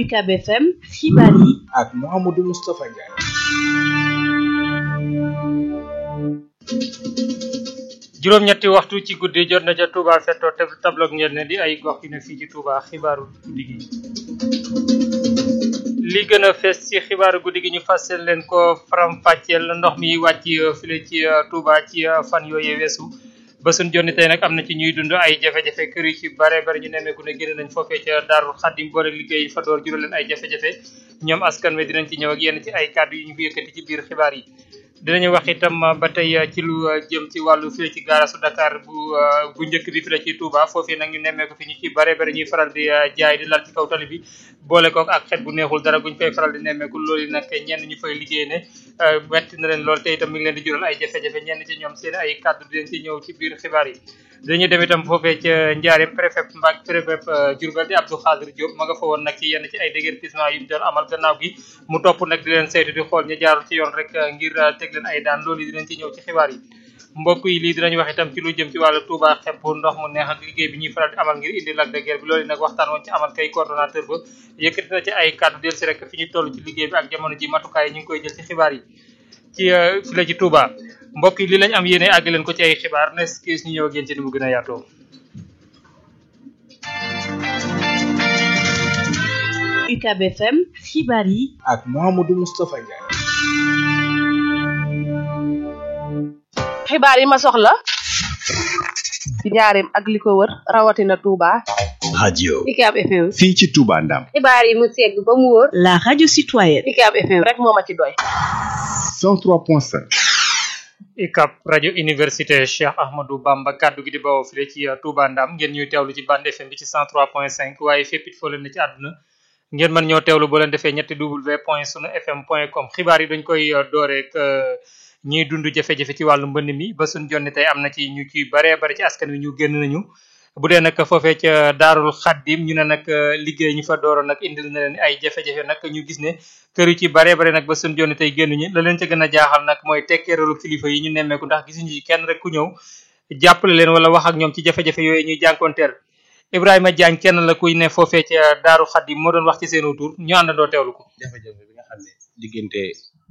UCAB FM xibaar yi ak Mouhamadou Moustapha Ndiaye. juróom-ñetti waxtu ci guddi jot na ca Touba fettoo te tabloog ngeen ne di ay gox yu ne fii ci Touba xibaaru guddi gi li gën a fees ci xibaaru guddi gi ñu fasel leen ko faram-fàcceel ndox mi wàcc file ci Touba ci fan yooyee weesu ba suñ jonni tey nag am na ci ñuy dund ay jafe-jafe kër yi ci bare bare ñu nemmeeku ne génn nañ foofee ca Daarul Xaddim boole liggéey fa door jural leen ay jafe-jafe ñoom askan wi dinañ ci ñëw ak yenn ci ay kàddu yu ñu fi yëkkati ci biir xibaar yi dinañu wax itam ba tey ci lu jëm ci wàllu fii ci gaarasu Dakar bu bu njëkk bi fi la ci Touba foofii nag ñu nemmeeku fi ñu ci bare bare ñuy faral di jaay di lal ci kaw tali bi boole kook ak xet bu neexul dara guñ fay faral di nemmeeku loolu nag ñenn ñu fay liggéey ne metti na leen lool te itam mi ngi leen di jural ay jafe-jafe ñenn ci ñoom seen ay kàddu dinañ ci ñëw ci biir xibaar yi dañu dem itam foofee ca Njaareem préfet Mbacke préfet Diourbel di Abdou Khadir Diop ma nga fa woon nag ci yenn ci ay déguerpissement yu mu doon amal gannaaw gi mu topp nag di leen saytu di xool ñu jaarul ci yoon rek ngir teg leen ay daan loolu dinañ ci ñëw ci xibaar yi mbokk yi lii dinañ wax itam ci lu jëm ci wàllu Touba xepp ndox mu neex ak liggéey bi ñuy faral di amal ngir indi Lac de Guiers bi loolu nag waxtaan woon ci amal kay coordonnateur ba yëkkati na ci ay kàddu del si rek fi ñu toll ci liggéey bi ak jamono ji matukaay yi ñu ngi koy jël ci xibaar yi ci fi la ci Touba mbokk yi li lañ am yéene àgg leen ko ci ay xibaar nes kiis ñu ñëw ak yéen ci ni mu gën a yaatoo UCAB FM xibaar yi ak Mouhamadou Moustapha Ndiaye. xibaar yi ma soxla ci njaareem ak li ko wër rawatina Touba. radio UCAB FM. fii ci Touba Ndam xibaar yi mu segg ba mu wóor. la radio citoyenne UCAB FM rek moo ma ci doy. 103.5 ICAP rajo université Cheikh Ahmadou Bamba kaddu gi di bawoo file ci Touba Ndam ngeen ñuy teewlu ci bande FM bi ci 103.5 waaye fépp it foo leen ne ci àdduna ngeen mën ñoo teewlu boo leen defee ñetti w point sunu fm point com xibaar yi dañ koy dooreek ñiy dund jafe-jafe ci wàllu mbënn mi ba suñ jonni tey am na ci ñu ci baree bari ci askan wi ñu génn nañu bu dee nag foofee ca daarul xaddim ñu ne nag liggéey ñu fa dooroon nag indil na leen ay jafe-jafe nag ñu gis ne kër yu ci baree bare nag ba suñ jonni tey génn ñu la leen ca gën a jaaxal nag mooy tekkeeralu kilifa yi ñu nemmeeku ndax gisuñu ci kenn rek ku ñëw jàppale leen wala wax ak ñoom ci jafe-jafe yooyu ñuy jànkoonteel Ibrahima Diagne kenn la kuy ne foofee ca daaru xaddim moo doon wax ci seen tur ñu àndandoo teewlu ko jafe-jafe bi nga xam ne diggante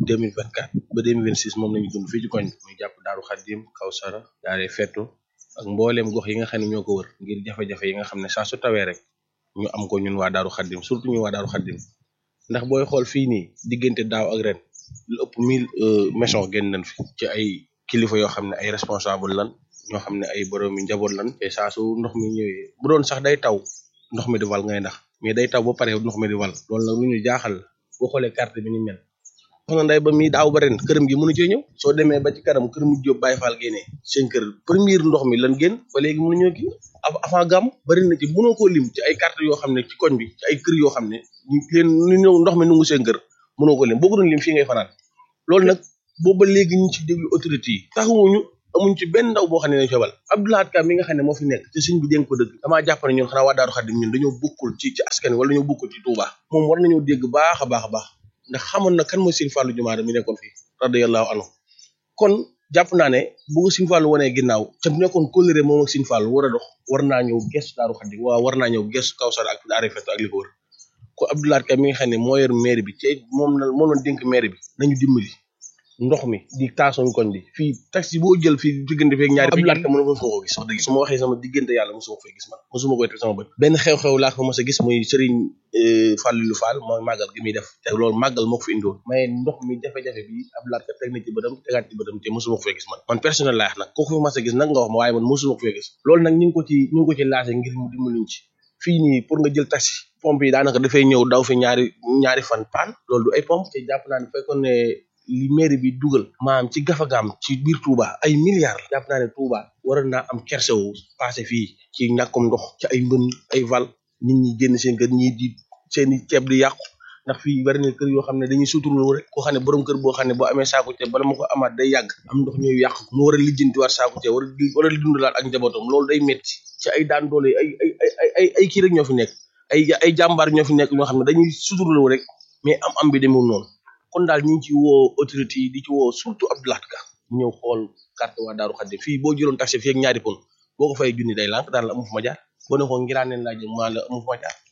2024 ba 2026 moom lañu dund fii ci koñ muy jàpp daaru xaddim Kawsara daare fettu ak mbooleem gox yi nga xam ne ñoo ko wër ngir jafe-jafe yi nga xam ne saa su tawee rek ñu am ko ñun waa daaru xaddim surtout ñu waa daaru xaddim ndax booy xool fii nii diggante daaw ak ren lu ëpp mille maison génn nañ fi ci ay kilifa yoo xam ne ay responsable lan ñoo xam ne ay borom yi njaboot lan te saa su ndox mi ñëwee bu doon sax day taw ndox mi di wal ngay ndax mais day taw ba pare ndox mi di wal loolu nag lu ñu jaaxal la boo xoolee carte bi ni mel soxna nday ba mi daaw ba ren këram gi mënu cee ñëw soo demee ba ci kanam kër mu jóob Baye Fall génnee seen kër premier ndox mi lan génn ba léegi mënu ñoo kii avant gàmm bari na ci mënoo koo lim ci ay carte yoo xam ne ci koñ bi ci ay kër yoo xam ne ñu leen ñu ñëw ndox mi nungu seen kër mënoo ko lim boo ko doon lim fii ngay fanaan loolu nag booba léegi ñu ci déglu autorité yi taxawuñu amuñ ci benn ndaw boo xam ne nañ febal Abdoulahat Ka mi nga xam ne moo fi nekk te sëñ bi dénk ko dëgg damaa jàpp ne ñun xanaa waa Daaru Xaddim ñun dañoo bokkul ci ci askan wala dañoo bokkul ci Touba moom war nañoo dégg baax a baax a baax ndax xamoon na kan mooy Sëñ Fallou Jumaada mi nekkoon fii radiyallahu anhu kon jàpp naa ne bu ko Sëñ Fallou wanee ginnaaw te nekkoon kóllëre moom ak Sëñ Fallou war a dox war naa ñëw gestu Daaru Xaddim waaw war naa ñëw gestu Kawsara ak daare fett ak li ko wër ko Abdoulahat Ka mi nga xam ne moo yor maire bi te moom la moo doon dénk maire bi nañu dimbali ndox mi di taasoñ koñ bi fii taxi boo jël fii diggante feeg ñaari Abdoulahat Ka mën mosuma ko gis wax dëgg su ma waxee sama diggante yàlla mosuma ko fay gis man mosuma koy teg sama bët benn xew-xew laa ko mos a gis muy Serigne Fallilou Fall mooy màggal gi muy def te loolu màggal moo ko fi indiwoon mais ndox mi jafe-jafe bi Abdoulahat Ka teg na ci bëtam tegaat ci bëtam te mosuma ko fay gis man man personnel laa wax nag kooku fi mas a gis nag nga wax ma waaye man mosuma ko fay gis loolu nag ñu ngi ko ci ñu ngi ko ci lancé ngir mu dimbaluñ ci fii nii pour nga jël taxi pompe yi daanaka dafay ñëw daw fi ñaari ñaari fan paan loolu du ay pompe te jàpp naa ne fekkoon ne li mairie bi dugal maam ci gafagaam ci biir Touba ay milliards jàpp naa ne Touba waroon naa am kerse wu passé fii ci ñàkkum ndox ci ay mbën ay val nit ñi génn seen kër ñii di seeni ceeb di yàqu ndax fii bari na kër yoo xam ne dañuy suturlu rek koo xam ne borom kër boo xam ne boo amee saaku ceeb bala ma ko amaat day yàgg am ndox ñëw yàq mu war a lijjanti war saaku ceeb war a war a dundalaat ak njabootam loolu day metti ci ay daan doole ay ay ay ay ay kii rek ñoo fi nekk ay ay jàmbaar ñoo fi nekk ñoo xam ne dañuy suturlu rek mais am am bi demul noonu kon daal ñu ngi ci woo autorité yi di ci woo surtout Abdoulahat Ka mu ñëw xool carte waa Daaru Xaddim fii boo jëloon taxi fii ak ñaari pon boo ko fay junni day lànk daan la amu fu ma jaar boo ne ko ngiraan leen laa jëm maa la amu fu ma jaar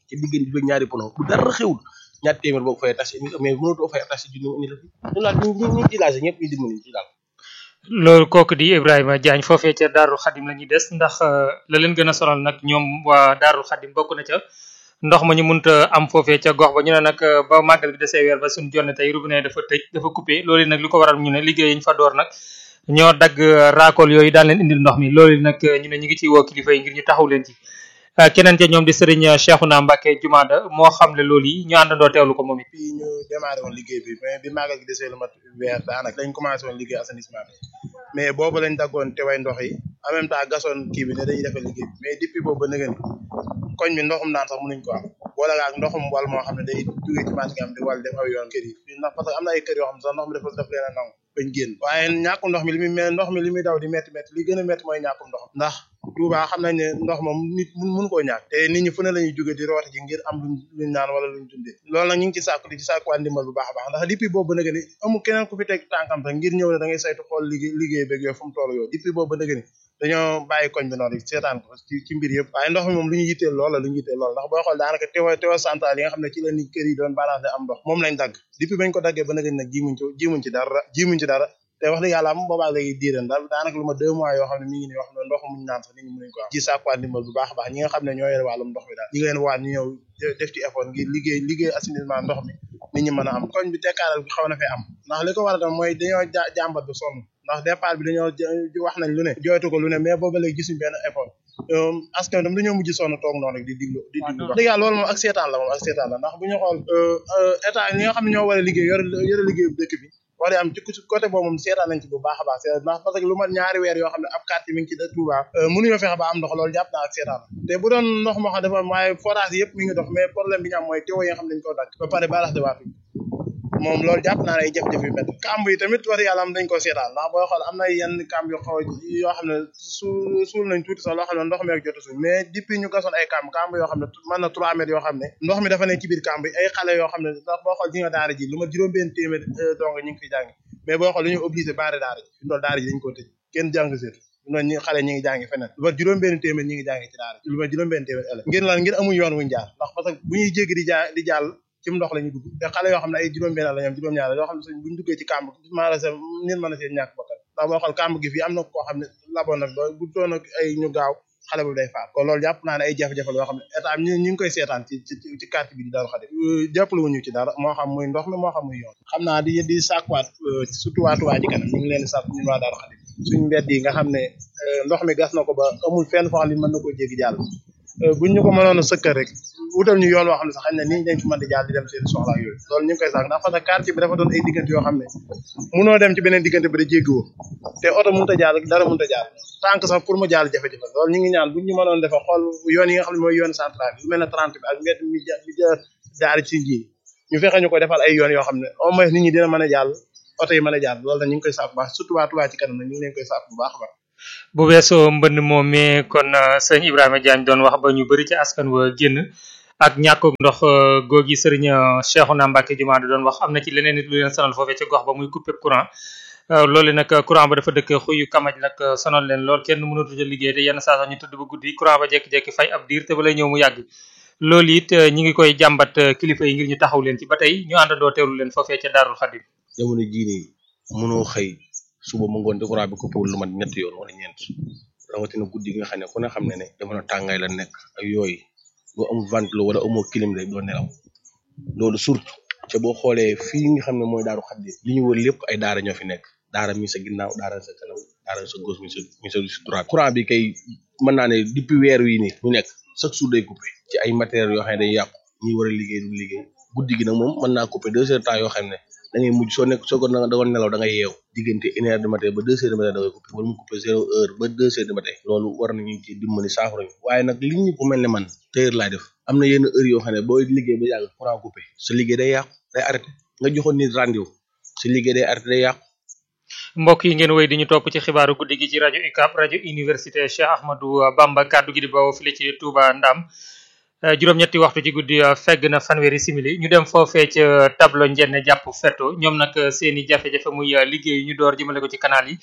ci diggante bi ñaari pono bu dara xewul ñaar téeméer boo ko fay taxi mais mënatoo fay taxi junni indi la fi ñu laaj ñu ñu ci laaj ñëpp ñu dimbali ci daal loolu kooku di Ibrahima Diagne foofee ca Daarul Xadim la ñuy des ndax la leen gën a sonal nag ñoom waa Daarul Xadim bokk na ca ndox ma ñu munta am foofee ca gox ba ñu ne nag ba màggal gi desee weer ba suñu jonne tey robinet dafa tëj dafa coupé loolu nag li ko waral ñu ne liggéey yi ñu fa door nag ñoo dagg raakool yooyu daan leen indil ndox mi loolu nag ñu ne ñu ngi ciy woo kilifa yi ngir ñu taxaw leen ci keneen ca ñoom di sëriñ Cheikhouna Mbacké Jumaada moo xam ne loolu yi ñu àndandoo teewlu ko moom it fii ñu démarré woon liggéey bi mais bi màggal gi desee lu mat weer daanaka dañ commencé woon liggéey assainissement bi mais boobu lañ daggoon te way ndox yi en même temps gasoon kii bi ne dañuy defal liggéey bi mais depuis boobu ba nëgën koñ bi ndoxum naan sax mënuñ ko am boole ak ndoxum wal moo xam ne day jógee ci marché am di wal def aw yoon kër yi ndax parce que am na ay kër yoo xam ne sax ndox mi dafa daf leen a nangu bañ génn waaye ñàkkum ndox mi li muy me ndox mi li muy daw di métti métti li gën a métti mooy ñàkkum ndox ndax Touba xam nañ ne ndox moom nit mun mun koo ñàkk te nit ñi fu ne la ñuy jóge di rooti ji ngir am luñ luñ naan wala luñ dundee loolu nag ñu ngi ci sàkku di ci sàkkuwaat ndimbal bu baax a baax ndax depuis boobu ba nëgë ni amul keneen ku fi teg tànkam sax ngir ñëw ne da ngay saytu xool liggéey liggéey beeg yooyu fu mu toll yooyu depuis boobu ba nëgë ni dañoo bàyyi koñ bi noonu seetaan ko ci ci mbir yëpp waaye ndox mi moom lu ñu yitteel lool la lu ñu yitteel lool ndax boo xool daanaka teewa teewa central yi nga xam ne ci la nit kër yi doon balancé am ndox moom lañ dagg depuis bañ ko daggee ba nëgë ni nag jimuñ ci jimuñ ci dara jimuñ ci dara te wax dëgg yàlla am boobaa léegi diiran daal daanaka lu ma deux mois yoo xam ne mi ngi nii wax ne ndox muñ naan sax nit ñi mënuñ ko am ci sàkkuwaat ndimbal bu baax a baax ñi nga xam ne ñoo yore wàllum ndox mi daal ñi ngi leen waat ñu ñëw def ci effort ngir liggéey liggéey assainissement ndox mi nit ñi mën a am koñ bi tekkaaral bi xaw na fee am ndax li ko war a tam mooy dañoo jàmbat ba sonn ndax départ bi dañoo wax nañ lu ne jooytu ko lu ne mais booba léegi gisuñ benn effort askan dam dañoo mujj sonn toog noonu rek di diglu di diglu wax dëgg yàlla loolu moom ak seetaan la moom ak seetaan la ndax bu ñu xool état ñi nga xam ne ñoo war a liggéey yore yore liggéey bu dëkk bi war am ci côté boobu moom seetaan nañ ci bu baax a baax seetaan ndax parce que lu mat ñaari weer yoo xam ne ab quartier mi ngi ci Touba mënuñoo fexe ba am ndox loolu jàpp naa ak seetaan la te bu doon ndox moo xam dafa am waaye forage yëpp mi ngi dox mais problème bi ñu am mooy teew yi nga xam ne dañ koo dagg ba pare balax de waatu moom loolu jàpp naa ne ay jafe-jafe yu métti kamb yi tamit wax yàlla am dañ ko seetaan ndax booy xool am na yenn kamb yu xaw yoo xam ne su suul nañ tuuti sax loo xam ne ndox mi ak jot a suul mais depuis ñu gasoon ay kamb kamb yoo xam ne mën na trois mètres yoo xam ne ndox mi dafa nekk ci biir kamb yi ay xale yoo xam ne ndax boo xool ji nga daara ji lu ma juróom benn téeméer dong ñu ngi fi jàngi mais boo xool dañu obligé baare daara ji fi ndool daara ji dañ ko tëj kenn jàng seetu noonu ñi xale ñi ngi jàngi feneen lu ma juróom benn téeméer ñi ngi jàngi ci daara lu ma juróom benn téeméer ëllëg ngir lan ngir amuñ yoon wuñ jaar ndax parce que bu ñuy jéggi di jaa di jàll ci ndox la ñu dugg te xale yoo xam ne ay juróom benn la ñoom juróom ñaar yoo xam ne suñ buñ duggee ci kàmb maanaam nit mën a seen ñàkk bakkan ndax boo xool kàmb gi fii am na koo xam ne laboon nag ba bu doon ak ay ñu gaaw xale bu day faat kon loolu jàpp naa ne ay jafe-jafe la yoo xam ne état ñu ñu ngi koy seetaan ci ci ci quartier bi di Daaru Xadim jàppale wuñu ci dara moo xam muy ndox mi moo xam muy yoon xam naa di di sàkkuwaat surtout waa Touba ji kanam ñu ngi leen di sàkk ñun waa Daaru Xadim suñu mbedd yi nga xam ne ndox mi gas na ko ba amul fenn foo xam ne mën na koo jéggi jàll buñ ñu ko mënoon a sëkkal rek wutal ñu yoon woo xam ne sax xañ na nit ñi dañ fi mën di jàll di dem seen soxla ak yooyu loolu ñu ngi koy sàkk ndax parce que quartier bi dafa doon ay diggante yoo xam ne munoo dem ci beneen diggante bi da jéggiwoo te oto mënut a jàll dara mënut a jàll tànk sax pour mu jàll jafe-jafe loolu ñu ngi ñaan buñ ñu mënoon defa xool yoon yi nga xam ne mooy yoon central bi lu mel ne 30 bi ak mbedd mi mi daari ci nji ñu fexe ñu ko defal ay yoon yoo xam ne au moins nit ñi dina mën a jàll oto yi mën a jàll loolu nag ñu ngi koy sàkk bu baax surtout waa Touba ci kanam nag ñu ngi leen koy sàkk bu baax a baax bu weesoo mbënd moom mi kon sëñ Ibrahima Diagne doon wax ba ñu bëri ci askan wa génn ak ñàkkug ndox googi sëriñ Cheikhouna Mbacké Jumaada doon wax am na ci leneen nit lu leen sonal foofee ca gox ba muy coupé courant loolu nag courant ba dafa dëkk xuyu kamaj nag sonal leen lool kenn mënatu ca liggéey te yenn saa sax ñu tudd ba guddi courant ba jékki-jékki fay ab diir te ba lay ñëw mu yàgg loolu it ñi ngi koy jàmbat kilifa yi ngir ñu taxaw leen ci ba tey ñu àndandoo teewlu leen foofee ca Daarul Xadim jamono jii nii mënoo xëy suba mu ngoon te courant bi coupéwul lu mat ñetti yoon wala ñeent rawatina guddi gi nga xam ne ku ne xam ne ne jamono tàngaay la nekk ak yooyu boo amul ventilo wala amoo clim rek doo nelaw loolu surtout ca boo xoolee fii nga xam ne mooy daaru xaddi li ñu wër lépp ay daara ñoo fi nekk daara mi sa ginnaaw daara sa kanam daara sa gauche mi sa mi sa si droite courant bi kay mën naa ne depuis weer wi nii ñu nekk chaque jour day coupé ci ay matériels yoo xam ne day yàqu ñi war a liggéey du liggéey guddi gi nag moom mën naa coupé deux heures temps yoo xam ne da ngay mujj soo nekk soo ko da doon nelaw da ngay yeew diggante une heure du matin ba deux heures du matin da ngay coupé wala mu coupé zéro heure ba deux heures du matin loolu war nañu ci dimbali saafara ñu waaye nag li ñu ko mel ne man tëyër laay def am na yenn heure yoo xam ne booy liggéey ba yàgg courant coupé sa liggéey day yàqu day arrêté nga joxoon nit rendez-vous sa liggéey day arrêté day yàqu mbokk yi ngeen wéy di ñu topp ci xibaaru guddi gi ci rajo UCAB rajo université Cheikh Ahmadou Bamba kaddu gi di bawoo file ci Touba Ndam juróom-ñetti waxtu ci guddi fegg na fanweeri simili ñu dem foofee ca tableau njenne jàpp fetto ñoom nag seeni jafe-jafe muy liggéey ñu door jëmale ko ci canal yi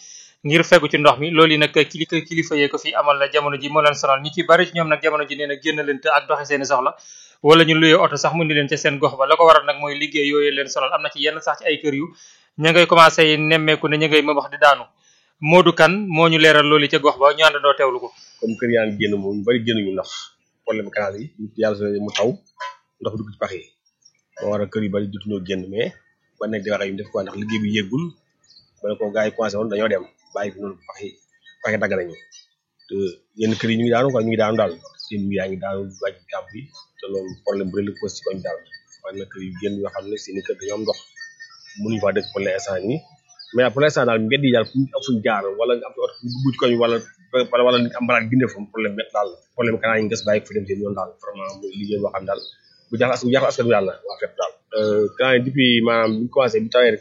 ngir fegu ci ndox mi loolu yi nag kilifa kilifa yee ko fi amal la jamono ji moo leen sonal ñu ci bari ci ñoom nag jamono ji nee na génn leen te ak doxi seeni soxla wala ñu luyee oto sax mu ni leen ca seen gox ba la ko waral nag mooy liggéey yooyu leen sonal am na ci yenn sax ci ay kër yu ña ngay commencé nemmeeku ne ña ngay mëbax di daanu Modou Kane moo ñu leeral loolu ca gox ba ñu àndandoo teewlu ko comme kër yaa ngi génn moom ñu bari génnuñu ndax problème canal yi yàlla sa mu taw ndox dugg ci pax yi moo waral kër yu bari jotuñoo génn mais ba nekk di wax ak ñu def quoi ndax liggéey bi yéggul ba ne ko gars yi commencé woon dañoo dem bàyyi fi noonu pax yi pax yi dagg nañu te yenn kër yi ñu ngi daanu quoi ñu ngi daanu daal seen mbir yaa ngi daanu wàcc jàmm bi te loolu problème bu rëy la ko si koñ daal waaye nag kër yu génn yoo xam ne seen i kër dañoo am ndox mënuñu faa dëkk pour l'instant nii mais pour l'instant daal mbedd yi daal fu ñu am fuñ jaar wala nga am fi oto dugg ci koñ wala wala nit am balaat ginde fa problème met daal problème canal yi nges bàyyi ko fi dem seen yoon daal vraiment muy liggéey boo xam daal bu jaaxal bu jaaxal askan bi daal la waa fépp daal canal yi depuis maanaam bi ñu commencé bi tawee rek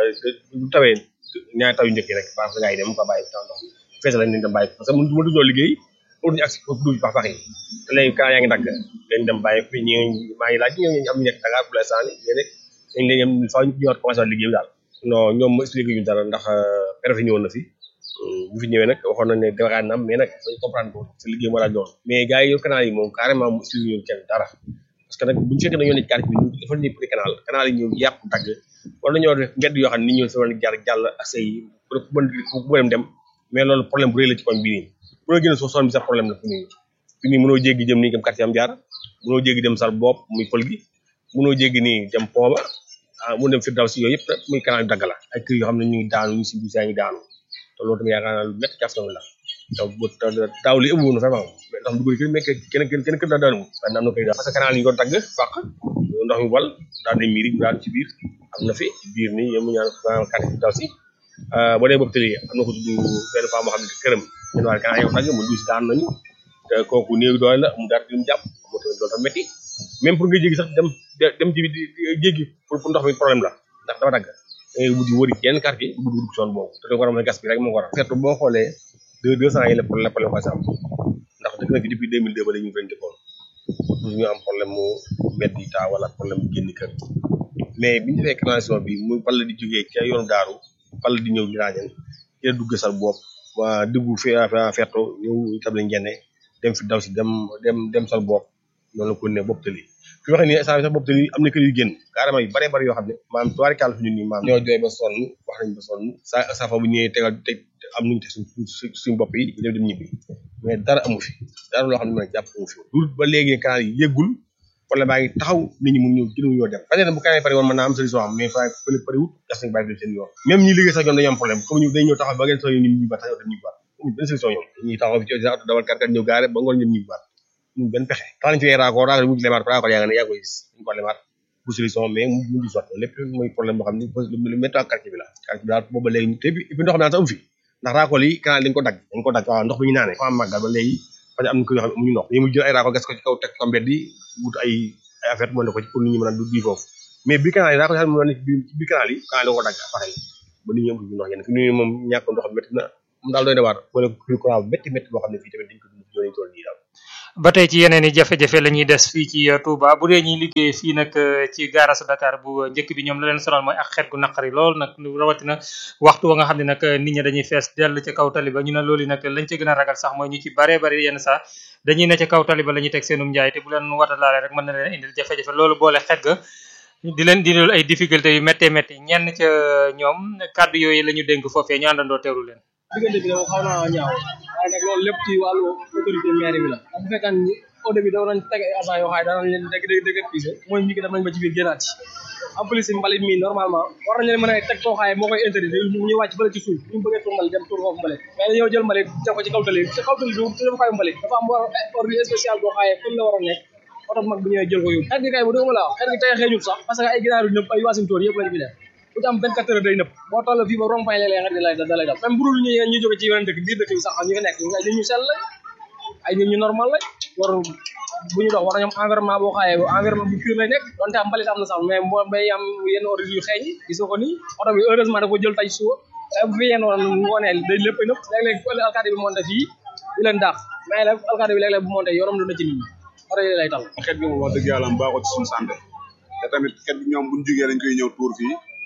bu tawee ñaari taw yu njëkk yi rek baax na gars yi dem mu ko bàyyi taw ndox mi fees lañ leen dem bàyyi parce que mënu mënu ñoo liggéey pour ñu agsi foofu dugg pax pax yi te léegi canal yaa ngi dagg leen dem bàyyi fi ñi maa ngi laaj ñi am ñu nekk Dakar pour l'instant ni léegi dañ leen faaw ñu ñëwaat commencé waat liggéey bi daal non ñoom ma expliqué ñu dara ndax préfet ñëwoon na fi bu fi ñëwee nag waxoon nañ ne déwénaan na am mais nag dañ comprendre ko sa liggéey moo daal doon mais gars yi yor canal yi moom carrément mu expliqué ñu kenn dara parce que nag buñu fekkee dañoo nekk quartier bi ñu defal ñu pour canal canal yi ñëw yàqu dagg wala dañoo def mbedd yoo xam ne nit ñoo fa jaar jàll ak say pour mën bu dem dem mais loolu problème bu rëy la ci koñ bii nii mënoo génn soo son bi sax problème la fi nii fi nii mënoo jéggi jëm nii kam quartier am jaar mënoo jéggi dem sal bopp muy pël gi mënoo jéggi nii dem pooba ah mu dem firdaw si yooyu yëpp muy canal yu dagg la ay kër yoo xam ne ñu ngi daanu ñu si biir saa ngi daanu te loolu tamit yaakaar naa lu métti ci askan wi la taw bu daaw li ëmb woon vraiment mais ndox mi dugg kenn mais kenn kenn kenn kër daa daanu waaye am na koy parce que canal yi ñu ko dagg fàq ndox mi wal daan nañ miiri daal ci biir am na fi ci biir nii yéen mu ñaan quartier firdaw si boo dee bopp tëli am na ko tudd benn femme boo xam ne këram ñun waa canal yow dagg mu duus daan nañu te kooku néew doole la mu dara di mu jàpp moo tamit loolu tam métti même pour nga jéggi sax dem dem ci jéggi pour pour ndox mi problème la ndax dafa dagg da ngay mujj wëri yenn quartier bu dugg zone boobu te da ko war a mën a gas bi rek moo ko war a surtout boo xoolee deux deux cent yi la problème problème ko am ndax dëgg na fi depuis deux mille deux ba léegi ñu ngi leen dëkkoon toujours ñu am problème mu mbedd yi taa wala problème mu génn kër mais bi ñu defee canalisation bi mu bal di jógee ca yoonu daaru bal di ñëw giraañen ci la dugg sal bopp waa dugg fi ferto ñëw itam lañ génne dem fi daw si dem dem dem sal bopp noonu la ko ne bopp tëli fi waxee nii instant bi sax bopp tëli am na kër yu génn carrément yu bare bari yoo xam ne maanaam tuwaari kàll fi ñun nii maam ñoo jooy ba sonn wax nañ ba sonn sa sa fa bu ñëwee tegal teg am nuñu te suñ suñ bopp yi ñu dem dem ñibbi mais dara amu fi dara loo xam ne nag jàpp amu fi lu ba léegi canal yi yëggul problème baa ngi taxaw nit ñi mun ñëw jënu ñoo dem peut-être bu canal yi pare woon mën naa am solution am mais fa pële pare wut gas nañ bàyyi seen yoon même ñi liggéey sax ñoom dañu am problème comme ñu dañ ñëw taxaw ba ngeen soo ñu ñibbi baat sax ñoom ñibbi baat amuñ benn solution ñoom ñuy taxaw fi ci auto dawal kàr kàr ñëw gaare ba ngoon ñoom ñibbi baat ñu benn pexe tax nañ fi ay raccord raccord mu lemaat raccord yaa nga ne yaa koy gis ñu ko lemaat bu solution mais mu ngi sotti lépp mooy problème boo xam ne lu métti ak quartier bi la quartier bi daal booba léegi te puis ndox mi daan sax amu fi ndax raccord yi canal dañ ko dagg dañ ko dagg waaw ndox bi ñu naanee fa am màggal ba léegi parce que am na ko yoo xam ne amuñu ndox dañu mu jël ay raccord gas ko ci kaw teg ko mbedd yi wut ay ay affaire mën na ko ci pour nit ñi mën a du di foofu mais bi canal yi raccord yi xam ne ci biir canal yi canal da ko dagg pareil ba nit ñi amuñu ndox yenn fi ñu moom ñàkk ndox métti na moom daal doy na waar wala courant bu métti métti boo xam ne fii tamit dañ ko dund ci tool nii daal ba tey ci yeneen i jafe-jafe la ñuy des fii ci Touba bu dee ñuy liggéey fii nag ci gaarasu Dakar bu njëkk bi ñoom la leen sonal mooy ak xeet gu naqari lool nag rawatina waxtu wa nga xam ne nag nit ñi dañuy fees dell ca kaw tali ba ñu ne loolu nag lañ ca gën a ragal sax mooy ñu ci baree bari yenn saa dañuy ne ca kaw tali ba la ñuy teg seenum njaay te bu leen wata laale rek mën na leen indil jafe-jafe loolu boole xeet ga di leen dindil ay difficulté yu méttee métti ñenn ca ñoom kàddu yooyu la ñu dénk foofee ñu àndandoo teewlu leen diggante bi dafa xaw naa ñaaw waaye nag loolu lépp ci wàllu autorité maire bi la bu fekkee ni au début da nañ teg ay agent yoo xam ne danañ leen dégg dégg dégg pise mooy ñi ki dem nañ ba ci biir génnaat ci en plus mbalit mi normalement war nañ leen mën a teg koo xaaye moo koy interdit ñu wàcc fële ci suuf ñu bëggee tur mbalit dem tur foofu mbalit mais dañoo jël mbalit def ko ci kaw tali ci kaw tali bi dafa koy mbalit dafa am war ordre spécial boo xaaye fu la war a nekk oto mag bu ñëwee jël ko yóbbu xet gi kay bu dëgg ma laa xet gi tey xeeñul sax parce que ay ginaaru nëpp ay waasintóor yëpp lañ fi def bu ci am 24 heures day nëpp boo toll fii ba rond point léeg-léeg xet gi lay da lay dal même bu dul ñu ñu jóge ci yeneen dëkk biir dëkk bi sax ñu fi nekk ñu ay nit ñu sell lañ ay nit ñu normal lañ war bu ñu dox war nañu am environnement boo xaayee environnement bu pur lay nekk donte am mbalit am na sax mais moo bay am yenn ordre yu xeeñ gis nga ko nii oto bi heureusement da ko jël tay suba bu fi yenn woon ngoonee day lépp nëpp léeg-léeg ëllëg alkaati bi monté fii di leen daax mais nag alkaati bi léeg-léeg bu monté yorom lu na ci nit ñi oto yi lay tal xet gi moom wax dëgg yàlla am baaxoo ci suñu santé te tamit xet gi ñoom buñ jógee dañ koy ñëw tuur fii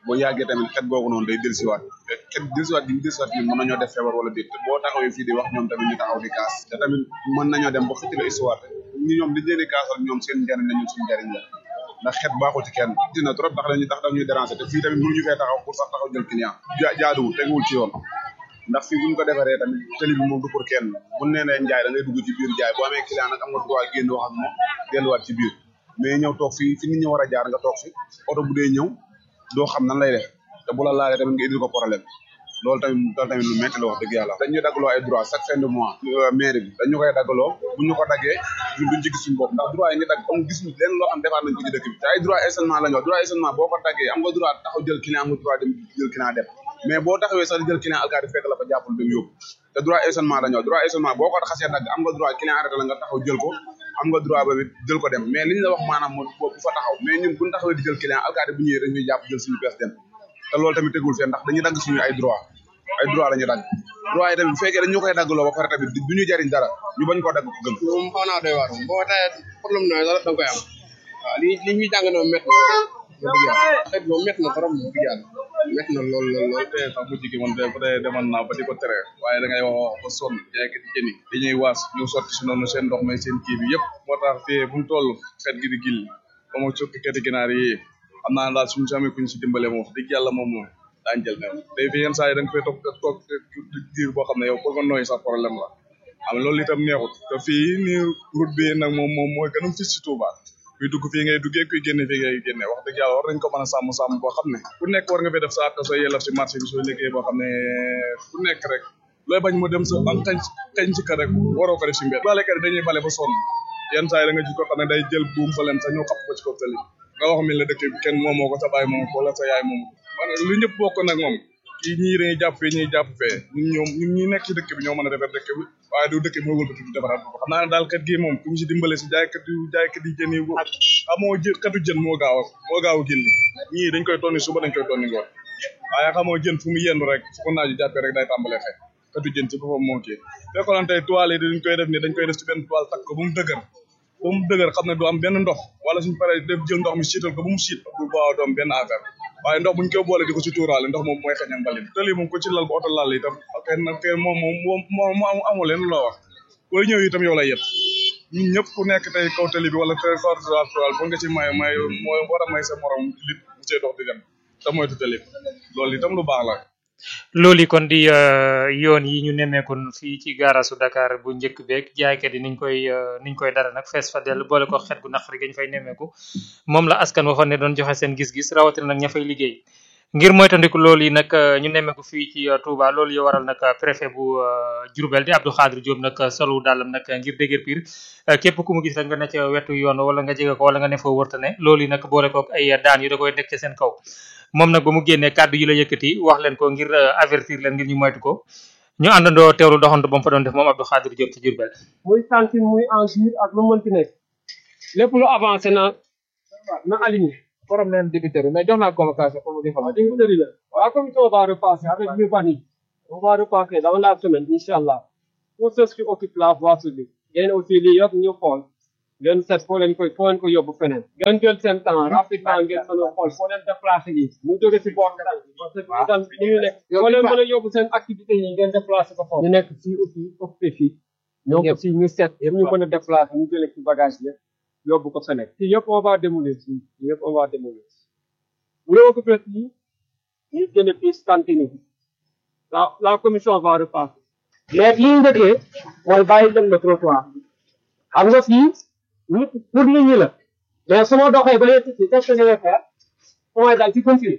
boo yàggee tamit xet googu noonu day dellusiwaat te xet dellusiwaat gi ñu dellusiwaat ñun mën nañoo def feebar wala déet te boo taxawee fii di wax ñoom tamit ñu taxaw di kaas te tamit mën nañoo dem ba xëcc la histoire ñi ñoom liñ leen di kaasal ñoom seen njariñ la ñun suñu njariñ la ndax xet baaxul ci kenn dina trop ndax dañuy tax dañuy déranger te fii tamit mënuñu fee taxaw pour sax taxaw jël client ja jaaduwul teguwul ci yoon ndax fii bu ñu ko defaree tamit tëli bi moom du pour kenn bu nee nee njaay da ngay dugg ci biir jaay boo amee client nag am nga droit génn wax ak moom delluwaat ci biir mais ñëw toog fii fi nit ñi war a jaar nga toog fi oto bu dee ñëw doo xam nan lay def te bu la laalee tamit nga indil ko problème loolu tamit loolu tamit lu métti la wax dëgg yàlla dañuy daggaloo ay droit chaque fin de mois mairie bi dañu koy daggaloo bu ñu ko daggee ñun duñ ci gis suñu bopp ndax droit yi nga dagg amul gis leen loo xam defaat nañ ko ci dëkk bi te ay droit stationnement la ñu wax droit stationnement boo ko daggee am nga droit taxaw jël client am nga droit dem jël client dem mais boo taxawee sax di jël client alkaati fekk la fa jàppul dem yóbbu te droit stationnement la ñu wax droit stationnement boo ko xasee dagg am nga droit client arrêté la nga taxaw jël ko am nga droit ba it jël ko dem mais li ñu la wax maanaam moo bu fa taxaw mais ñun buñ taxawee di jël client alkaati bu ñëwee dañuy jàpp jël suñu pièce dem te loolu tamit tegul fee ndax dañuy dagg suñu ay droit ay droit la ñu dagg droit yi tamit bu fekkee dañu koy daggloo ba pare tamit du ñu jariñ dara ñu bañ koo dagg ko gën moom xaw naa doy waar boo tawee problème nooy da nga koy am waaw li li ñuy jàng noonu métti na dëgg yàlla xet moom métti na trop dëgg yàlla métti na lool lool lool te sax mujj gi man de bu dee demoon naa ba di ko tere waaye da ngay wax wax ba sonn jaaykat yi jëni dañuy waas ñu sotti si noonu seen ndox may seen kii bi yëpp moo tax fii fu mu toll xet gi di gilli ba ma cokki keti ginaar yi xam naa daal suñu samee kuñ si dimbale moom dëgg yàlla moom moom daañu jël même day fi yenn saa yi da nga fay toog toog diir boo xam ne yow pour nga nooy sax problème la am loolu itam neexut te fii nii route bi nag moom moom mooy gën a fis si Touba kuy dugg fii ngay duggee kuy génne fii ngay génne wax dëgg yàlla war nañ ko mën a sàmm sàmm boo xam ne ku nekk war nga fay def sa àq soo yelaf si marché bi soo liggéey boo xam ne ku nekk rek looy bañ mu dem sa am xañ xañ ci kër rek waroo ko def si mbedd balekat yi dañuy bale ba sonn yenn saa yi da nga gis ko xam ne day jël buum fa leen sax ñëw xapp ko ci kaw tali nga wax mi la dëkk bi kenn moom moo ko sa baay moom ko wala sa yaay moom maanaam lu ñëpp bokk nag moom kii ñii dañuy jàpp fee ñuy jàpp fee ñun ñoom ñun ñi nekk ci dëkk bi ñoo mën a defar dëkk bi waaye du dëkk bi moo wëlbati di defaraat ko xam naa ne daal kat gi moom ku ñu si dimbale si jaaykat yu jaaykat yi jën yi amoo jë katu jën moo gaaw a moo gaaw a gilli ñii dañ koy tonni suba dañ koy tonni ngoon waaye xamoo jën fu mu yendu rek fu ko naaju jàppee rek day tàmbalee xëy katu jën ci boppam moo kii fekkoon tey toile yi dañ koy def ni dañ koy def ci benn toile takk ko ba mu dëgër ba mu dëgër xam ne du am benn ndox wala suñu paree def jël ndox mi siital ko ba mu siit du baaw doom benn affaire waaye ndox buñ koy boole di ko ci tuuraale ndox moom mooy xañal mbalit tali moom ko ci lal ba oto lal itam kenn kenn moom moom moom moo amu leen loo wax booy ñëw itam yow lay yëpp ñun ñëpp ku nekk tey kaw tali bi wala tey kaw toile bu nga ci may may mooy war a may sa morom lit bu cee dox di dem te moytu tali bi loolu itam lu baax la loolu yi kon di yoon yi ñu nemmeekoon fii ci gaarasu Dakar bu njëkk beeg jaaykat yi niñ koy niñ koy dara nag fees fa dell boole ko xet gu naqari gañ fay nemmeeku moom la askan waxoon ne doon joxe seen gis-gis rawatina nag ña fay liggéey ngir moytandiku loolu yi nag ñu nemmeeku fii ci Touba loolu yi waral nag préfet bu Diourbel di Abdou Khadir Diop nag solu dàllam nag ngir dégër piir képp ku mu gis rek nga ne ca wetu yoon wala nga jege ko wala nga ne foo wërta ne loolu yi nag boole ko ay daan yu da koy nekk ci seen kaw moom nag ba mu génnee kàddu yi la yëkkati wax leen ko ngir avertir leen ngir ñu moytu ko ñu àndandoo teewlu doxantu ba mu fa doon def moom Abdou Khadir Diop ci Diourbel muy cantine muy enjure ak lu mënti nekk lépp lu avancé na na aligné forum leen débiteurs mais jox naa convocation pour mu defal waaw débiteurs yi la waaw commission on va repasser avec l'urbanisme on va repasser dans la semaine inchallah pour ceux qui occupent la voie publique ngeen aussi lii yëpp ñu xool ngeen seet foo leen koy foo leen ko yóbbu feneen ngeen jël seen temps rapidement ngeen mën a xool foo leen déplacé yi mu jóge si boor kanam parce que itam ni ñu nekk foo leen mën a yóbbu seen activité yi ngeen déplacé ko foofu ñu nekk fii aussi occupé fii ñoom aussi ñu seet yëpp ñu mën a déplacé ñu jëlee ci bagage yëpp yóbbu ko feneen fii yëpp on va démolir fii yëpp on va démolir bu dee occupé fii ñu jëlee fii cantine yi la la commission va repasser mais li ñu njëkkee mooy bàyyi dem le trottoir xam nga fii nit pour nit ñi la mais su ma doxee ba léegi ci qu'est-ce que je vais faire mooy daal ci continue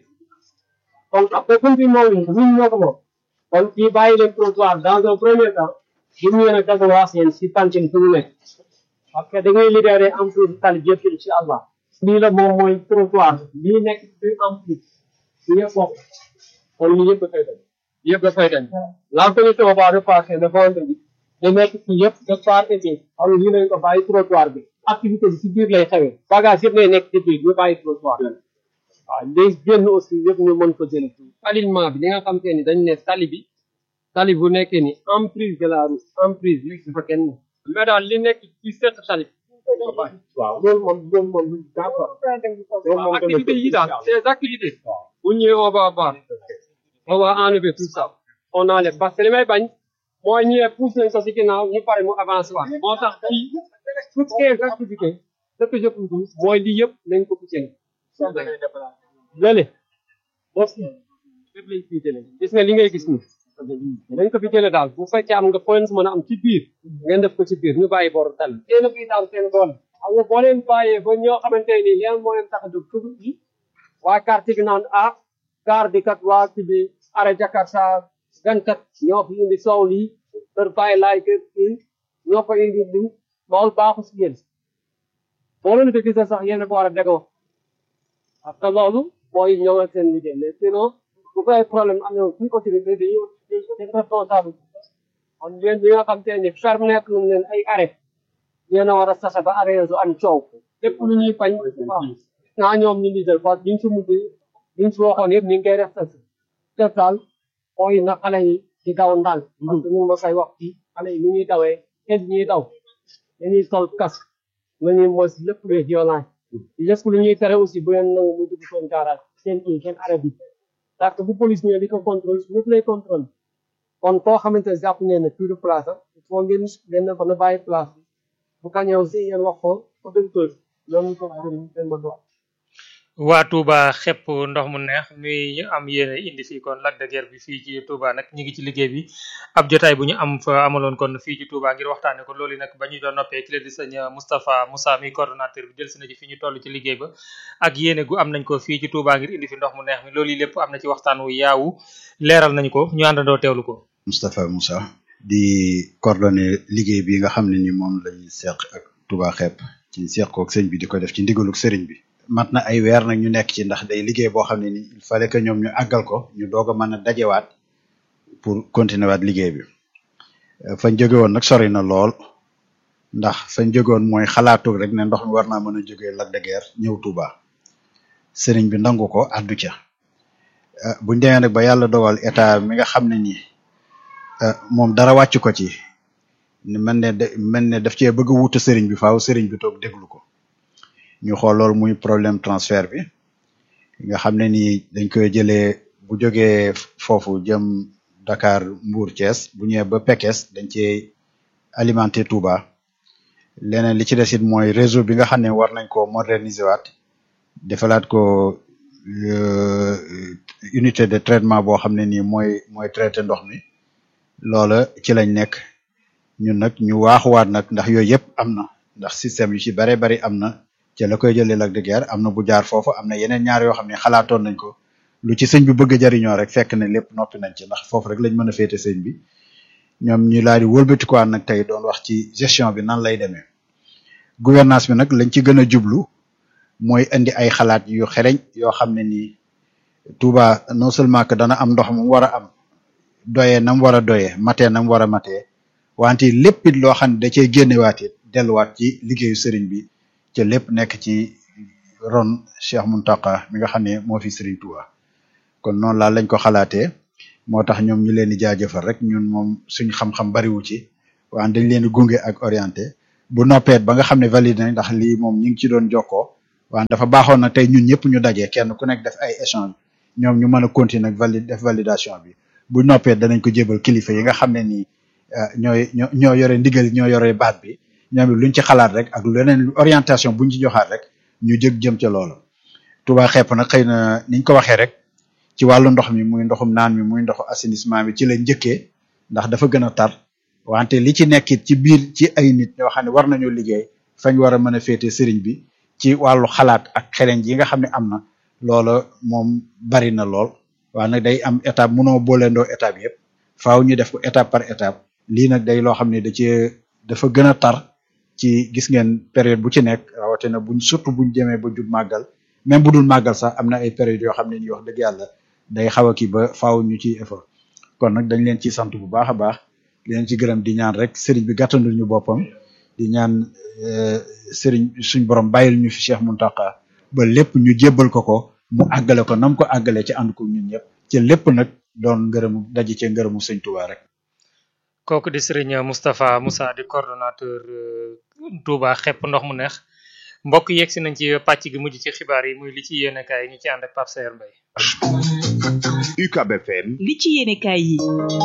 donc après continue moom ñun ñun ñoo ko moom kon fii bàyyi leen trottoir dans un premier temps bu ñu yéen a dagawaas yéen si cantine fu ñu nekk parce que da ngay libéré emprise tali yëpp incha allah lii la moom mooy trottoir lii nekk ci emprise lii yëpp bokk kon lii yëpp dafay dem yëpp dafay dem la commission va repasser le vendredi da nekk ci yëpp de part et d'autre xam lii lañ ko bàyyi trottoir bi activité bi si biir lay xewee bagage yëpp lay nekk ci biir ñu bàyyi trottoir bi waaw léegi génn aussi yëpp ñu mën ko jëlee fii alignement bi li nga xam te ni dañ ne tali bi tali bu nekkee ni emprise de la route emprise bi dafa kenn mais daal li nekk ci seq tali waaw loolu moom loolu moom d'accord loolu moom activité yi daal ces activités bu bu ñëwee on va voir on va enlever tout ça on enlève parce que li may bañ mooy ñëwee pousse nañ ko si ginnaaw ñu pare mu avancé waat moo tax fii toutes les activités ce que je peux dire mooy lii yëpp nañ ko fi jëlee lële boo fi lépp lañ fiy jëlee gis nga li ngay gis ni dañ ko fi jëlee daal bu fekkee am nga point mën a am ci biir ngeen def ko ci biir ñu bàyyi boru tal yéen a fiy daal seen doole xam nga boo leen bàyyee ba ñoo xamante ni leen moo leen tax a jóg tugu yi waa quartier gi naan ah gaar di kat waa ci bi arrêt Jakarta gankat ñoo fi indi soow lii kër bàyyi laay kër kii ñoo fa indi lii loolu baaxu si yéen boo leen ko gisee sax yéen a ko war a dégoo parce que loolu mooy ñoo ak seen liggéey mais sinon bu ko ay problème am na suñ autorité dañuy dañ responsable kon yéen ñi nga xam te ni ferme nekk lu leen ay arrêt yéen a war a sase ba arrêt su am coow lépp lu ñuy bañ waaw naa ñoom ñu liggéey parce que biñ si mujj biñ si waxoon yëpp ñu ngi koy respecté def daal mooy na xale yi di daw ndànk parce que ñu ma koy wax fii xale yi ni ñuy dawee kenn ñuy daw dañuy sol casque nañuy mos lépp luy violence lépp lu ñuy tere aussi bu leen nangu muy dugg seen garage seen i seen arrêt bi parce que bu police ñëwee di ko contrôle ñëpp lay contrôle kon koo xamante ne jàpp ngeen ne plus de place ah il faut ngeen ngeen ko na bàyyi place bi bu ka ñëw si yéen wax ko autorité loolu ko gën seen ma dox waa Touba xepp ndox mu neex muy ñu am yéene indi fii kon lac de guerre bi fii ci Touba nag ñu ngi ci liggéey bi ab jotaay bu ñu am fa amaloon kon fii ci Touba ngir waxtaane ko loolu nag ba ñu doon noppee ki la di sëñ Moustapha Moussa mi coordonnateur bi jël si na ci fi ñu toll ci liggéey ba ak yéene gu am nañ ko fii ci Touba ngir indi fi ndox mu neex mi loolu lépp am na ci waxtaan wu yaawu leeral nañ ko ñu àndandoo teewlu ko Moustapha Moussa di coordonné liggéey bi nga xam ne ni moom lañu seq ak Touba xepp ci seq kook sëñ bi di ko def ci ndigaluk sëriñ bi mat na ay weer nag ñu nekk ci ndax day liggéey boo xam ne ni il fallait que ñoom ñu àggal ko ñu doog a mën a dajewaat pour continuer waat liggéey bi fañ jóge woon nag sori na lool ndax fañ jóge woon mooy xalaatu rek ne ndox mi war naa mën a jógee Lac de Guiers ñëw Touba sëriñ bi nangu ko addu ca buñ demee nag ba yàlla dogal état mi nga xam ne nii moom dara wàcc ko ci mel ne mel ne daf cee bëgg a wuute sëriñ bi faaw sëriñ bi toog déglu ko ñu xool loolu muy problème transfert bi nga xam ne nii dañ koy jëlee bu jógee foofu jëm Dakar Mbour Thiès bu ñëwee ba Pekes dañ cee alimenter Touba leneen li ci des it mooy réseau bi nga xam ne war nañ ko moderniser waat defalaat ko unité de traitement boo xam ne nii mooy mooy traité ndox mi loola ci lañ nekk ñun nag ñu waaxuwaat nag ndax yooyu yëpp am na ndax système yu ci bare bari am na ci la koy jëlee Lac de Guiers am na bu jaar foofu am na yeneen ñaar yoo xam ne xalaatoon nañ ko lu ci sëñ bi bëgg a jariñoo rek fekk ne lépp noppi nañ ci ndax foofu rek lañ mën a féete sëñ bi ñoom ñu laal di wëlbatikuwaat nag tey doon wax ci gestion bi nan lay demee gouvernance bi nag lañ ci gën a jublu mooy indi ay xalaat yu xereñ yoo xam ne nii Touba non seulement que dana am ndox mu war a am doyee nam war a doyee matee nam war a matee wante lépp it loo xam ne da cey génnewaat it delluwaat ci liggéeyu sëriñ bi ca lépp nekk ci ron Cheikh Muntaka mi nga xam ne moo fi sëriñ Touba kon noonu laa lañ ko xalaatee moo tax ñoom ñu leen di jaajëfal rek ñun moom suñ xam-xam bariwu ci waan dañ leen di gunge ak orienté bu noppeet ba nga xam ne valide nañ ndax lii moom ñu ngi ci doon jokkoo waan dafa baaxoon na tey ñun ñëpp ñu dajee kenn ku nekk def ay échange ñoom ñu mën a continuer ak valide def validation bi bu noppee danañ ko jébal kilifa yi nga xam ne nii ñooy ñoo ñoo yore ndigal ñoo yore baat bi ñoom it luñ ci xalaat rek ak leneen orientation buñ ci joxaat rek ñu jëg jëm ca loolu Touba xepp nag xëy na niñ ko waxee rek ci wàllu ndox mi muy ndoxum naan mi muy ndoxu assainissement bi ci la njëkkee ndax dafa gën a tar wante li ci nekkit ci biir ci ay nit ñoo xam ne war nañoo liggéey fañ war a mën a féete sëriñ bi ci wàllu xalaat ak xereñ yi nga xam ne am na loola moom bari na lool waaye nag day am étape mënoo booleendoo étape yëpp faaw ñu def ko étape par étape lii nag day loo xam ne da cee dafa gën a tar ci gis ngeen période bu ci nekk rawatina buñ surtout buñ demee ba jub màggal même bu dul màggal sax am na ay période yoo xam ne ni wax dëgg yàlla day xaw a kii ba faaw ñu ciy effort kon nag dañ leen ciy sant bu baax a baax di leen ci gërëm di ñaan rek sëriñ bi gàttandul ñu boppam di ñaan sëriñ suñ borom bàyyil ñu fi Cheikh Muntaka ba lépp ñu jébbal ko ko mu àggale ko nam ko àggale ci ànd ko ñun ñëpp ci lépp nag doon ngërëmu daje ci ngërëmu sëñ Touba rek. kooku di Serigne Moustapha Moussa di coordonnateur Touba xepp ndox mu neex mbokk yegg si nañ ci pàcc gi mujj ci xibaar yi muy li ci yéene kaay ñu ci ànd ak Pape Sayer Mbaye UCAB FM li ci yéenekaay yi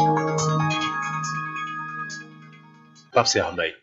Pape Cheikh Mbaye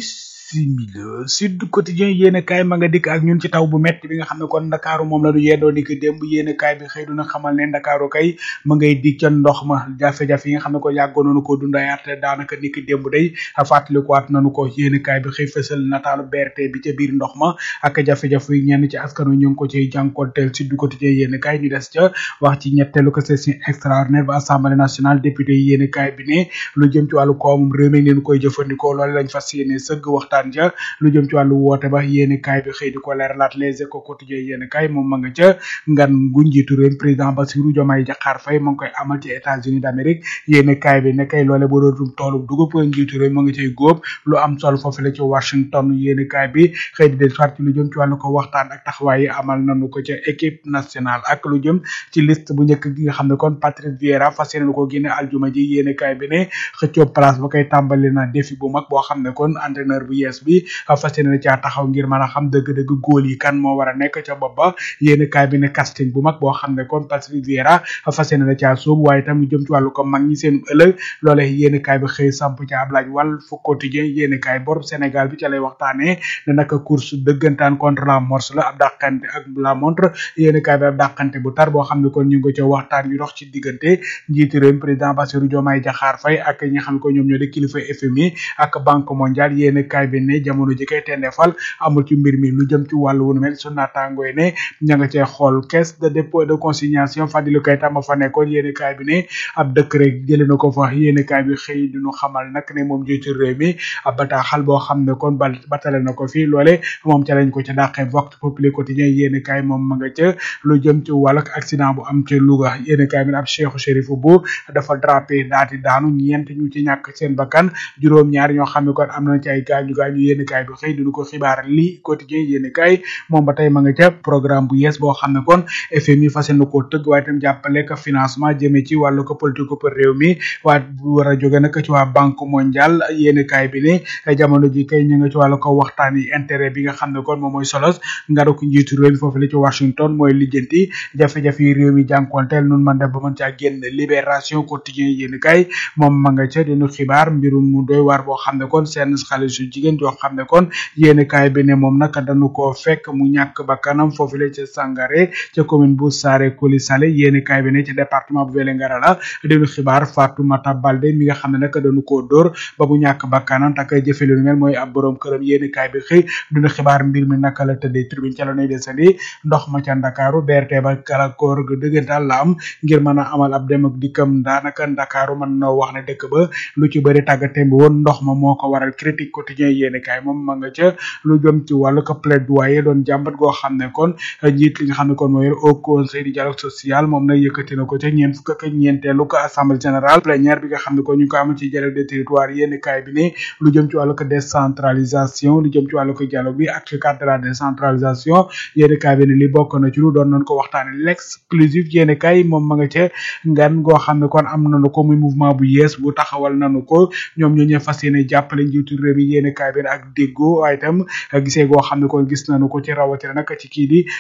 bisimila Sud Quotidien yéene kaay ma nga dikk ak ñun ci taw bu metti bi nga xam ne kon ndakaaru moom la du yeddoo ni ko démb yéene kaay bi xëy duna xamal ne ndakaaru kay ma ngay dig ca ndox ma jafe-jafe yi nga xam ne ko yàggoon nañu ko dundayaat daanaka ni ki démb day fàttalikuwaat nañu ko yéene kaay bi xëy fësal nataalu BRT bi ca biir ndox ma ak jafe-jafe yi ñenn ci askanu ñu ngi ko ciy jànkonteel Sud Quotidien yéene kaay ñu des ca wax ci ñetteelu ko session extraordinaire ba assemblée nationale député yi yéene kaay bi ne lu jëm ci wàllu koomum réew mi ngeen koy jëfandikoo loolu lañ fas yéene sëgg waxtaan ja lu jëm ci wàllu woote ba yéeni kaay bi xëy di ko leeralaat les échos quotidien yéeni kaay moom ma nga ca ngan gu njiitu réew président Bassirou Diomaye Diakhar Faye ma ngi koy amal ci États-Unis d'Amérique yéeni kaay bi ne kay loole boo dootum toolu dugub njiitu réew ma nga cay góob lu am solo foofu la ci Washington yéeni kaay bi xëy di del soit ci lu jëm ci wàllu ko waxtaan ak taxawaay yi amal nañu ko ca équipe nationale ak lu jëm ci liste bu njëkk gi nga xam ne kon Patrice Vieira fas yéene ko génne aljuma ji yéeni kaay bi ne xëccoo place ba koy tàmbali na défi bu mag boo xam ne kon entraîneur bu yees bi fas yéene caa taxaw ngir mën a xam dëgg-dëgg góol yi kan moo war a nekk ca bopp ba yéeni kaay bi ne casting bu mag boo xam ne kon Patrice Vieira fas yéene na caa sóobu waaye tam lu jëm ci wàllu ko mag ñi seen ëllëg loole yéeni kaay bi xëy samp ca ab laaj wàll fu quotidien yéeni kaay bor Sénégal bi ca lay waxtaanee ne naka course dëggantaan contre la morse la ab dàqante ak la montre yéeni kaay bi ab dàqante bu tar boo xam ne kon ñu ngi ko ca waxtaan yu dox ci diggante njiitu réew président Bassirou Diomaye Diakhar Faye ak ñi nga xam ne ko ñoom ñoo di kilifa FMI ak banque mondiale yéeni kaay bi ne jamono ji kay tendefal amul ci mbir mi lu jëm ci wàllu wunu mel su naataangoo yi ne ña nga cee xool caisse de dépôt de consignation Fadilou Keita ma fa nekkoon yéeni kaay bi ne ab décret jëlee na ko fa yéeni kaay bi xëy di ñu xamal nag ne moom jiitu réew mi ab bataaxal boo xam ne kon bal batale na ko fii loole moom ca lañ ko ca dàqee vox populi quotidien yéeni kaay moom ma nga ca lu jëm ci wàllu accident bu am ca Louga yéeni kaay bi ne ab Cheikh Chérif bu dafa drapé daati daanu ñeent ñu ci ñàkk seen bakkan juróom ñaar ñoo xam ne kon am nañ ci ay gaañu gaañu yéeni kaay bi xëy di ko xibaar li quotidien yéeni kaay moom ba tey ma nga ca programme bu yees boo xam ne kon FMI fas yéene koo tëgg waaye tam jàppale ko financement jëmee ci wàllu ko politique pour réew mi waa bu war a jóge nag ci waa banque mondiale yéeni kaay bi ne jamono ji kay ñu nga ci wàllu ko waxtaan yi intérêt bi nga xam ne kon moom mooy solos ngaru ko njiitu réew mi foofu la ci Washington mooy lijjanti jafe-jafe yi réew mi jànkonteel nun man def ba mën caa génn libération quotidien yéeni kaay moom ma nga ca dinu xibaar mbirum mu doy waar boo xam ne kon seen xale su jigéen joo xam ne kon yéeni kaay bi ne moom nag dañu koo fekk mu ñàkk ba kanam foofu la ca Sangaré ca commune bu Saare Koli Sale yéeni kaay bi ne ci département bu Vélingara la dinu xibaar Fatoumata Balde mi nga xam ne nag dañu koo dóor ba mu ñàkk ba kanam takay jëfe lu mel mooy ab borom këram yéeni kaay bi xëy dinu xibaar mbir mi naka la tëddee tribune ca la nuy desandi ndox ma ca Ndakaaru BRT ba kalakoor ga dëggantaan la am ngir mën a amal ab dem ak dikkam daanaka Ndakaaru mën na wax ne dëkk ba lu ci bëri tàggatem bi woon ndox ma moo ko waral critique quotidien yéeni kaay moom ma nga ca lu jëm ci wàllu ko plaidoyer doon jàmbat goo xam ne kon njiit li nga xam ne kon mooy au conseil du dialogue social moom nag yëkkati na ko ca ñeent fukk ak ñeenteelu ko assemblée générale plénière bi nga xam ne kon ñu ngi ko amal ci dialogue des territoires yéeni kaay bi ne lu jëm ci wàllu ko décentralisation lu jëm ci wàllu ko dialogue bi ak cadre de la décentralisation yéeni kaay bi ne li bokk na ci lu doon nañ ko waxtaane l'exclusif yéeni kaay moom ma nga ca ngan goo xam ne kon am nañu ko muy mouvement bu yees bu taxawal nañu ko ñoom ñoo ñee fas yéene jàppale njiitu réew mi yéeni kaay bi ak déggoo waaye itam gisee goo xam ne kon gis nañu ko ci rawatina nag ci kii di